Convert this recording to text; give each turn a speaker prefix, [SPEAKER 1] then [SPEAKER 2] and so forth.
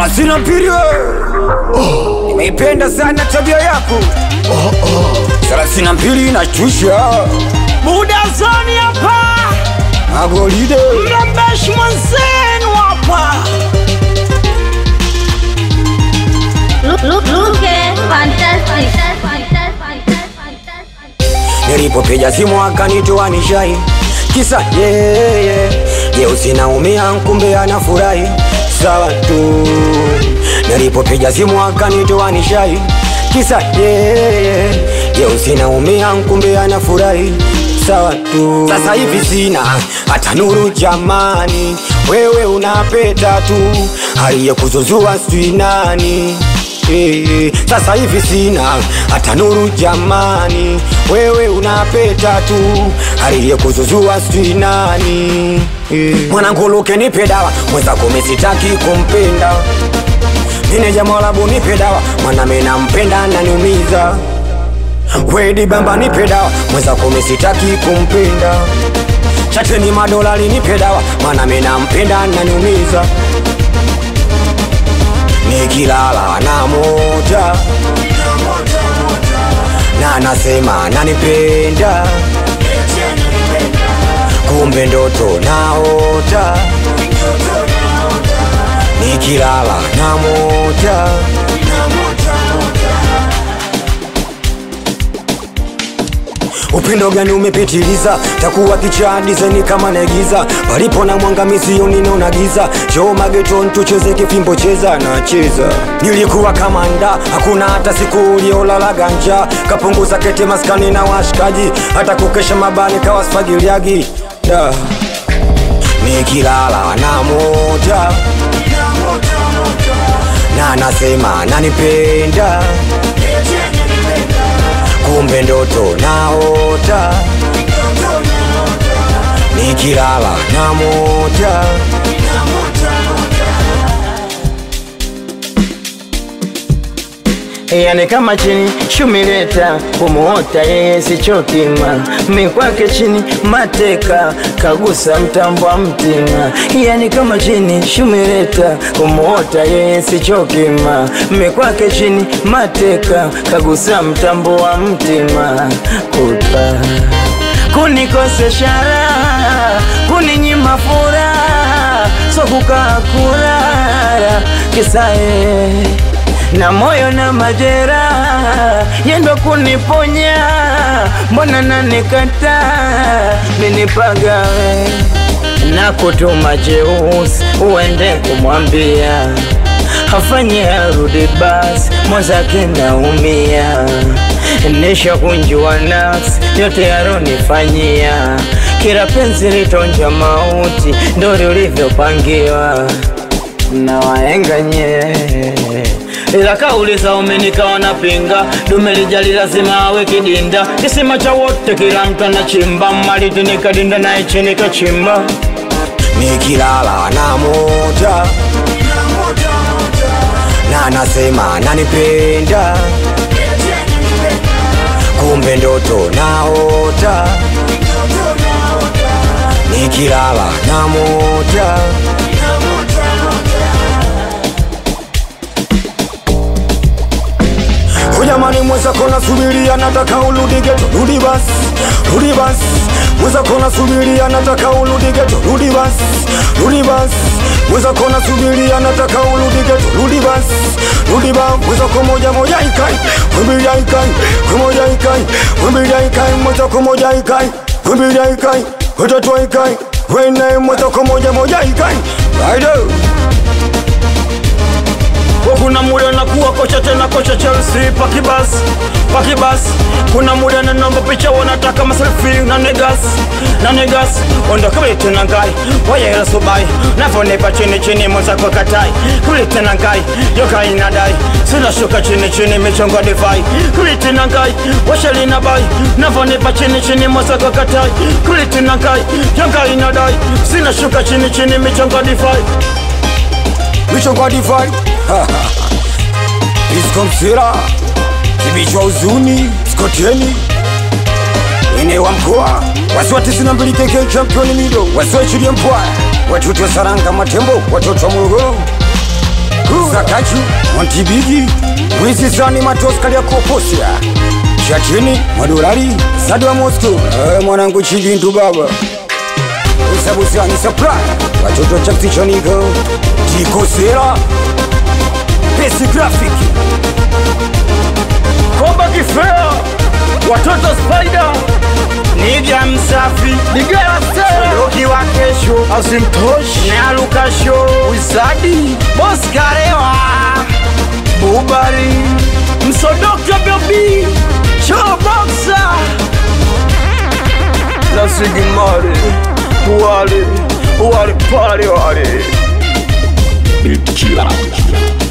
[SPEAKER 1] thelathini na mbili oh, nimeipenda sana tabia yako thelathini na mbili inashtusha
[SPEAKER 2] muda zoni hapa
[SPEAKER 1] magolide
[SPEAKER 2] mrembeshi mwenzenu hapa
[SPEAKER 3] Look, look, look at fantastic.
[SPEAKER 1] nilipopiga simu akanitoa nishai kisa yeye yeah, jeusi naumia kumbe anafurahi sawa tu nilipopiga simu akanitoa nishai kisa yeye yeah, jeusi naumia kumbe anafurahi sawa tu sasa hivi sina hata nuru jamani wewe unapeta tu aliyekuzuzua sijui nani Eh, sasa hivi sina hata nuru jamani, wewe unapeta tu aliyekuzuzua sijui nani. Eh, mwanangu Luke nipe dawa, mwenzako misitaki kumpenda mine jamalabu nipe dawa, mwana mimi nampenda naniumiza. Wedi bamba nipe dawa, mwenzako misitaki kumpenda chateni madolari nipe dawa, mwana mimi nampenda naniumiza nikilala na moja na nasema nanipenda kumbe ndoto naota nikilala na moja upendo gani umepitiliza takuwa kichaa dizeni kama naigiza palipo na mwanga misioni naona giza choo mageton tucheze kifimbo cheza na cheza nilikuwa kamanda hakuna hata siku uliolala ganja kapunguza kete maskani na washikaji hata kukesha mabani kawasfagiliagi da nikilala na moja na nasema nanipenda kumbe ndoto naota nikilala na moja
[SPEAKER 4] yani kama chini shumileta kumuota yeye sichokima mikwake chini mateka kagusa mtambo wa mtima yani kama chini shumileta kumuota yeye sichokima mikwake chini mateka kagusa mtambo wa mtima kuta kunikosesha raha kuninyima furaha so kukaa kulala kisae na moyo na majeraha yendo kuniponya, mbona nanikata minipagawe na kutuma jeusi uende kumwambia afanye arudi basi, mwenzake naumia nisha kunjua nafsi yote yaronifanyia, kila penzi litonja mauti, ndo lilivyopangiwa na waenga nye ila kauli za umenikawa na pinga dume lijali lazima awe kidinda kisima cha wote kila mtu anachimba maliti nikadinda naye chini kachimba
[SPEAKER 1] nikilala na moja na nasema nanipenda kumbe ndoto naota nikilala na moja Ujamani mwenzako nasubiria nataka urudi geto, rudi basi, rudi basi. Mwenzako nasubiria nataka urudi geto, rudi basi, rudi basi. Mwenzako nasubiria nataka urudi geto, rudi basi, rudi basi. Mwenzako moja moja ikai, mbili ikai, moja ikai, mbili ikai, mwenzako moja ikai, mbili ikai, watatu ikai, wene mwenzako moja moja ikai. Rider.
[SPEAKER 4] kuna muda nakuwa kocha tena kocha Chelsea pakibas pakibas kuna muda na namba picha wanataka maselfie na negas na negas ondo kabla tena ngai waya subai nafonipa chini chini mwenzako katai kabla tena ngai yoka inadai sina shuka chini chini michongo divai kabla tena ngai washali na bai nafonipa chini chini mwenzako katai kabla tena ngai yoka inadai sina shuka chini chini michongo divai
[SPEAKER 1] michongo divai iskomsira kibichwa uzuni skoteni ine wa mkoa wasiwa tisini na mbili keke championi mido wasiwa chilie mpwa watoto wa saranga matembo watoto wa morogoro Zakaju Montibigi Mwizi zani matosi kalia koposia Chatini madolari Sadwa Moscow eh, mwanangu chilindu baba Usabusani supply Watoto chaktichoniko Tiko sera Pesi graphic
[SPEAKER 4] Komba kifea watoto spider niga msafi nigera seroki wa kesho asimtoshi nalukasho wisadi boskarewa bubari msodoke bebi choboksa lasigimare wale wale pale wale
[SPEAKER 5] Killer.